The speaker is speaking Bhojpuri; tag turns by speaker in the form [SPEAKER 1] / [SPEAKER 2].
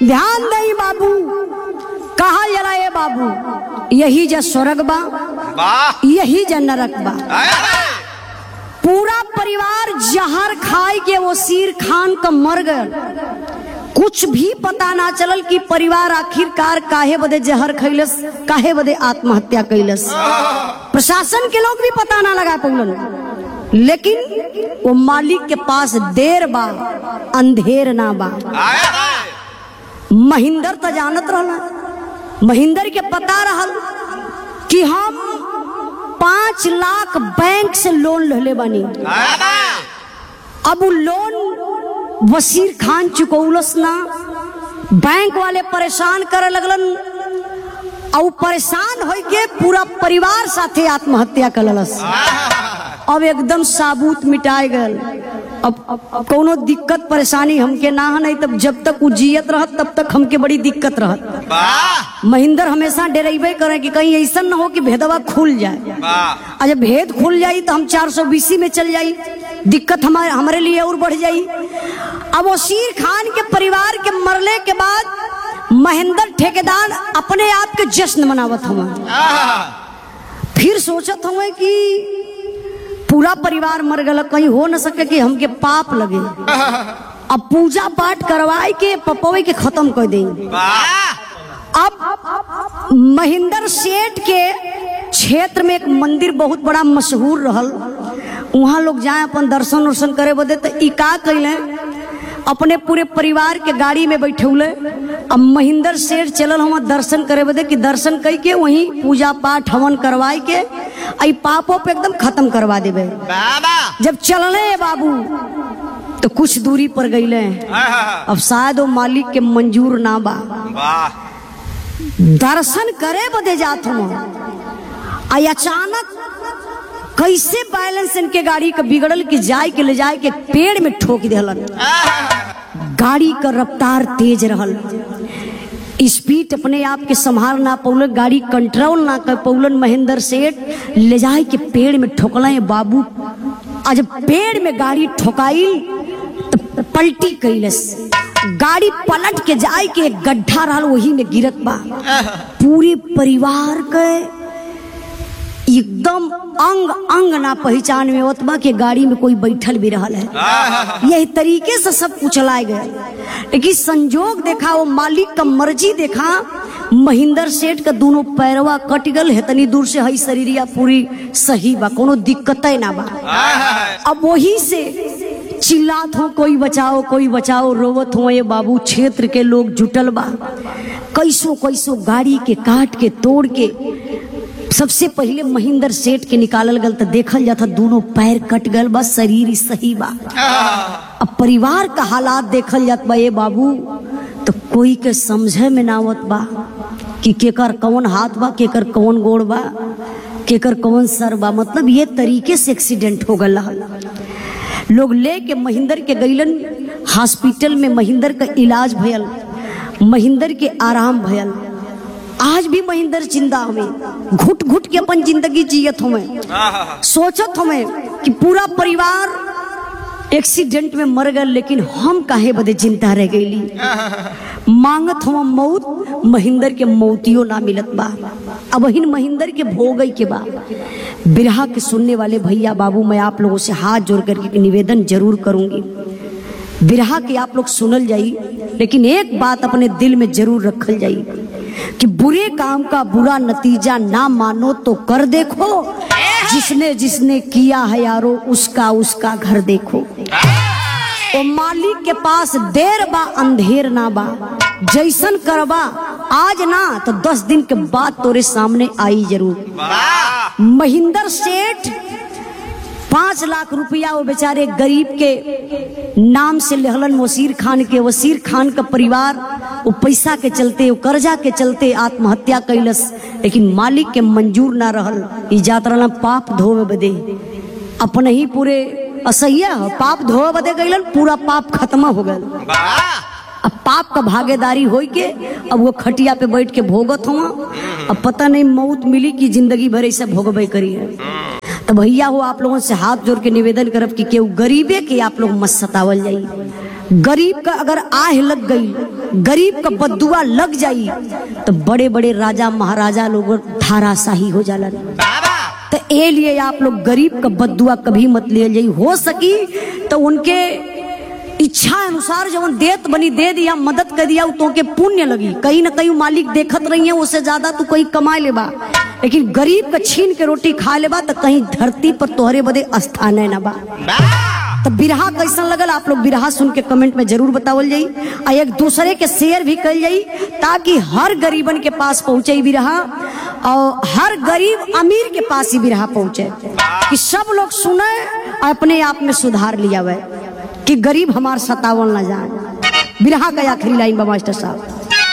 [SPEAKER 1] ध्यान दई बाबू कहा जला ये बाबू यही जा स्वर्ग बा
[SPEAKER 2] वाह
[SPEAKER 1] यही जा नरक बा
[SPEAKER 2] आय, आय।
[SPEAKER 1] पूरा परिवार जहर खाए के वो सीर खान का मर गए कुछ भी पता ना चलल कि परिवार आखिरकार काहे बदे जहर खैलस काहे बदे आत्महत्या कैलस प्रशासन के लोग भी पता ना लगा पौलन लेकिन वो मालिक के पास देर बा अंधेर ना बा
[SPEAKER 2] आय, आय।
[SPEAKER 1] महिंदर तो जानत रहला महिंदर के पता रहल कि हम पांच लाख बैंक से लोन लेले बानी
[SPEAKER 2] आय, आय।
[SPEAKER 1] अब उ लोन वसीर खान चुकौलस ना बैंक वाले परेशान करे लगलन और परेशान होई के पूरा परिवार साथे आत्महत्या करलस अब एकदम साबूत मिटाए गल अब, अब, अब कोनो दिक्कत परेशानी हमके ना है नहीं तब जब तक उ जियत रहत तब तक हमके बड़ी दिक्कत रहत
[SPEAKER 2] वाह
[SPEAKER 1] महिंदर हमेशा डेरेबे करे कि कहीं ऐसा न हो कि भेदवा खुल जाए
[SPEAKER 2] वाह
[SPEAKER 1] आ जब भेद खुल जाई तो हम चार सौ बीसी में चल जाई दिक्कत हमारे हमारे लिए और बढ़ जाई अब वसीर खान के परिवार के मरले के बाद महेंद्र ठेकेदार अपने आप के जश्न मनावत हुआ फिर सोचत हुए कि पूरा परिवार मर गल कहीं हो न सके कि हमके पाप लगे अब पूजा पाठ करवाए के पपवे के खत्म कर देंगे
[SPEAKER 2] वाह
[SPEAKER 1] अब महेंद्र सेठ के क्षेत्र में एक मंदिर बहुत बड़ा मशहूर रहल वहाँ लोग जाए अपन दर्शन उर्शन करे बदे तो ई का कैले अपने पूरे परिवार के गाड़ी में बैठौले अब महेंद्र सेठ चलल हम दर्शन करे बदे कि दर्शन कई के वहीं पूजा पाठ हवन करवाए के आई पापों पे एकदम खत्म करवा देवे
[SPEAKER 2] बाबा
[SPEAKER 1] जब चलले बाबू तो कुछ दूरी पर गईले अब शायद वो मालिक के मंजूर ना बा
[SPEAKER 2] वाह
[SPEAKER 1] दर्शन करे बदे जात हूँ आ अचानक कैसे बैलेंस इनके गाड़ी का बिगड़ल कि जाए के ले जाए के पेड़ में ठोक दिहलन गाड़ी का रफ्तार तेज रहल स्पीड अपने आप के संभाल ना पौलन गाड़ी कंट्रोल ना कर पौलन महेंद्र सेठ ले जाए के पेड़ में ठोकला बाबू आज पेड़ में गाड़ी ठोकाई तो पलटी कैलस गाड़ी पलट के जाए के एक गड्ढा रहल वही में गिरत बा पूरे परिवार के एकदम अंग अंग ना पहचान में होत बा कि गाड़ी में कोई बैठल भी रहल है यही तरीके से सब कुछ लाए गए लेकिन संजोग देखा वो मालिक का मर्जी देखा महेंद्र सेठ का दोनों पैरवा कट गल हेतनी दूर से हई शरीरिया पूरी सही बा कोनो दिक्कत ना बा अब वही से चिल्लात हो कोई बचाओ कोई बचाओ रोवत हो ये बाबू क्षेत्र के लोग जुटल बा कैसो कैसो गाड़ी के काट के तोड़ के सबसे पहले महेंद्र सेठ के निकालल गल तो देखल जाता दोनों पैर कट गल बा शरीर ही सही बा अब परिवार का हालात देखल जात बा ये बाबू तो कोई के समझे में ना आवत बा कि केकर कौन हाथ बा केकर कौन गोड़ बा केकर कौन सर बा मतलब ये तरीके से एक्सीडेंट हो गल रहल लोग ले के महेंद्र के गईलन हॉस्पिटल में महेंद्र का इलाज भयल महेंद्र के आराम भयल आज भी महेंद्र जिंदा हमें घुट घुट के अपन जिंदगी जियत हमें सोचत हमें कि पूरा परिवार एक्सीडेंट में मर गए लेकिन हम काहे बदे जिंदा रह गईली मांगत हम मौत महेंद्र के मौतियो ना मिलत बा अब हिन महेंद्र के भोगई के बा बिरहा के सुनने वाले भैया बाबू मैं आप लोगों से हाथ जोड़ करके निवेदन जरूर करूंगी बिरहा के आप लोग सुनल जाई लेकिन एक बात अपने दिल में जरूर रखल जाई कि बुरे काम का बुरा नतीजा ना मानो तो कर देखो जिसने जिसने किया है यारो उसका उसका घर देखो ओ मालिक के पास देर बा अंधेर ना बा जैसन करबा आज ना तो दस दिन के बाद तोरे सामने आई जरूर
[SPEAKER 2] वाह
[SPEAKER 1] महेंद्र सेठ पांच लाख रुपया वो बेचारे गरीब के नाम से लेहलन वसीर खान के वसीर खान का परिवार वो पैसा के चलते वो कर्जा के चलते आत्महत्या कैलस लेकिन मालिक के मंजूर ना रहल ई जात रहलन पाप धोवे बदे अपने ही पूरे असह्य ह, पाप धोवे बदे गईलन पूरा पाप खत्म हो गल
[SPEAKER 2] वाह
[SPEAKER 1] अब पाप का भागीदारी होई के अब वो खटिया पे बैठ के भोगत हुआ अब पता नहीं मौत मिली कि जिंदगी भर ऐसे भोगबे करी है तो भैया हो आप लोगों से हाथ जोड़ के निवेदन करब कि केहू गरीबे के आप लोग मत सतावल जाई गरीब का अगर आह लग गई गरीब का बदुआ लग जाई तो बड़े बड़े राजा महाराजा लोग धाराशाही हो जाला
[SPEAKER 2] बाबा
[SPEAKER 1] तो ए लिए आप लोग गरीब का बदुआ कभी मत ले जाई हो सकी तो उनके इच्छा अनुसार जब देत बनी दे दिया मदद कर दिया तो के पुण्य लगी कहीं ना कहीं मालिक देखत रही है उससे ज्यादा तू कहीं कमा लेबा लेकिन गरीब का छीन के रोटी खा लेबा तो कहीं धरती पर तोहरे बदे स्थान है ना बा
[SPEAKER 2] बाबा
[SPEAKER 1] तो बिरहा कैसन लगल आप लोग बिरहा सुन के कमेंट में जरूर बतावल जाई आ एक दूसरे के शेयर भी कल जाई ताकि हर गरीबन के पास पहुंचे बिरहा और हर गरीब अमीर के पास ही बिरहा पहुंचे कि सब लोग सुने और अपने आप में सुधार लिया हुआ कि गरीब हमार सतावल ना जाए बिरहा का आखिरी लाइन बा मास्टर साहब